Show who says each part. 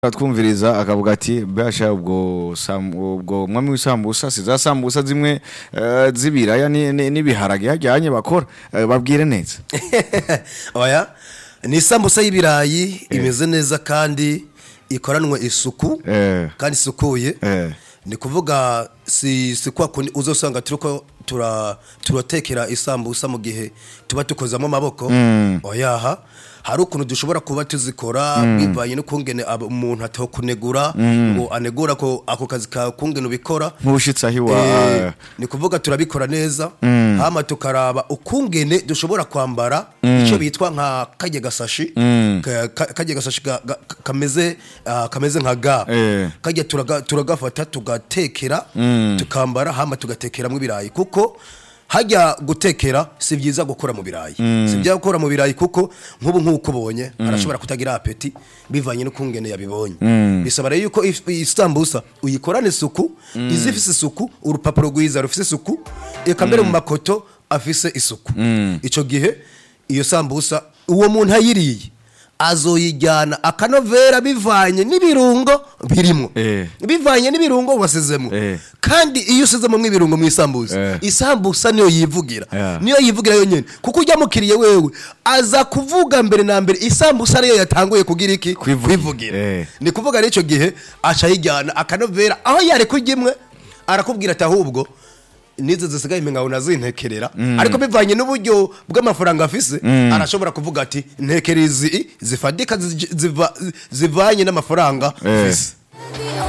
Speaker 1: twumviriza akavuga ati basha ubwo sam- ubwo mwami w'isambusa si za sambusa zimwe eh, z'ibiraya ni- ni- n'ibiharage hajyanye bakora Eh, babwire neza
Speaker 2: oya ni isambusa y'ibirayi imeze neza kandi ikoranwe isuku
Speaker 1: Eh.
Speaker 2: kandi isukuye
Speaker 1: Eh.
Speaker 2: ni kuvuga si si kwa kundi uzosanga turiko tura turatekera isambusa mu gihe tuba tukozamo amaboko oyaha hari ukuntu dushobora kuba tuzikora bivanye n'ukungene aba- umuntu atakunegura ngo anegura ko ako kazi ka kungene ubikora
Speaker 1: nk'ushitse aho iwa
Speaker 2: Eh, ni kuvuga turabikora neza hama tukaraba ukungene dushobora kwambara icyo bitwa nka kajya gasashi ka- ka- kajya gasashi ga- ga- kameze ah, kameze nka ga
Speaker 1: Eh.
Speaker 2: kajya turaga- turagafata tugatekera tukambara hama tugatekeramo ibirayi kuko hajya gutekera si byiza gukora mu birayi si byiza gukora mu birayi kuko nk'ubu nk'uko ubonye arashobora kutagira apeti bivanye n'ukungene yabibonye bisaba rero yuko if- isambusa uyikorana isuku izifise isuku urupapuro rwiza rufise isuku eka mbere mu makoto afise isuku icyo gihe iyo sambusa uwo muntu ayiriye azoyijyana akanovera bivanye n'ibirungo birimo
Speaker 1: Eh.
Speaker 2: bivanye n'ibirungo wasizemo
Speaker 1: Eh.
Speaker 2: kandi iyo usizemo nk'ibirungo mu isambusa
Speaker 1: Eh.
Speaker 2: isambusa niyo yivugira
Speaker 1: Yeah.
Speaker 2: niyo yivugira yonyine kuko ujya mukiriye wewe aza kuvuga mbere na mbere isambusa ariyo yatanguye kugira iki
Speaker 1: Kwivugira.
Speaker 2: kwivugira
Speaker 1: Eh.
Speaker 2: ni kuvuga rero icyo gihe aca ayijyana akanovera aho yari kurya imwe arakubwira ati ahubwo nizo zisigaye imingaho nazintekerera ariko bivanye n'uburyo bw'amafaranga afise arashobora kuvuga ati ntekera izi zifadika zi- ziva- zivanye n'amafaranga
Speaker 1: Eh.
Speaker 2: afise